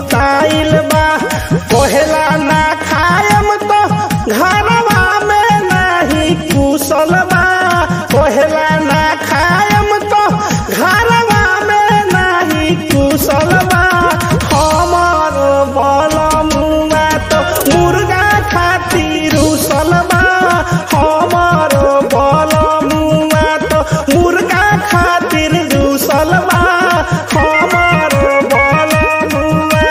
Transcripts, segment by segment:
कुताइल बा कहेला ना खायम तो घरवा में नहीं कुशल बा कहेला ना खायम तो घरवा में नहीं कुशल बा हमर बल मुआ तो मुर्गा खातिर उसल बा हमर बल मुआ तो मुर्गा खातिर उसल बा हमर बल मुआ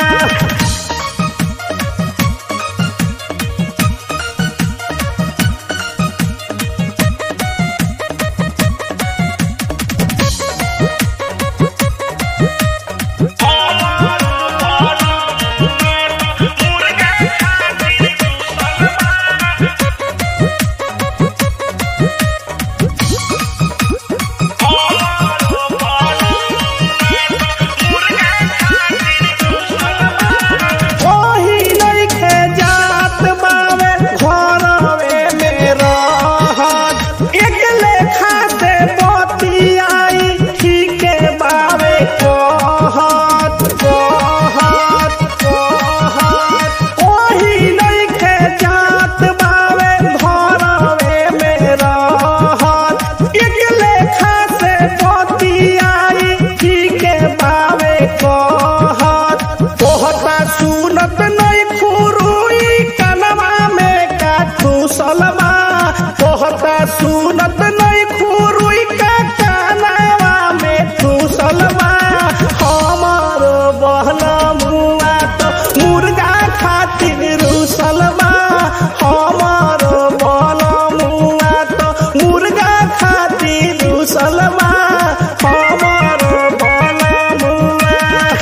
ओही नइखे जात बावे घरवे में रहत एक लेखा से बतियाई ठीके बावे कहत कहत कहत ओही नइखे जात बावे घरवे में रहत एक लेखा से बतियाई ठीके बावे कहत तोहता सुनत नहीं खुरुई कनवा में का ठूसलवा तोहता सुनत नहीं खुरुई का कनवा में ठूसलवा हमर बहला मुआ तो मुर्गा खातिर रुसलवा हमर बहला मुआ तो मुर्गा खातिर रुसलवा हमर बहला मुआ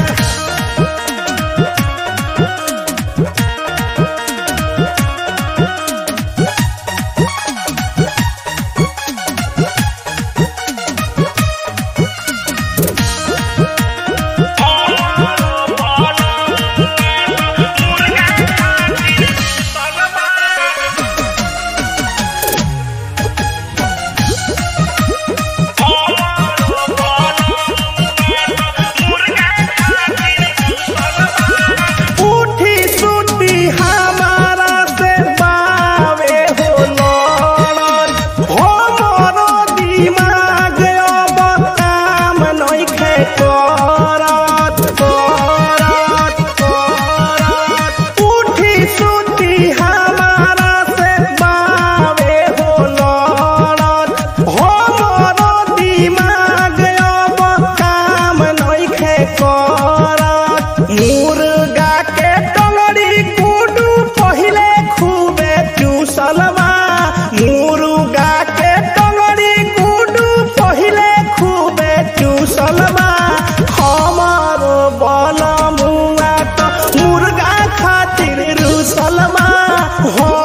उठी सुती हमारा से बावे हो लड़न हमरो दिमाग अब काम नइखे करत करत करत उठी सुती हमारा से बावे हो लड़न हमरो दिमाग अब काम नइखे करत मुर्गा के टंगड़ी गुडू पहिले खूबे चूसलवा मुर्गा के टंगड़ी गुडू पहिले खूबे चूसलवा हमर बल मुआ तो मुर्गा खातिर रुसलवा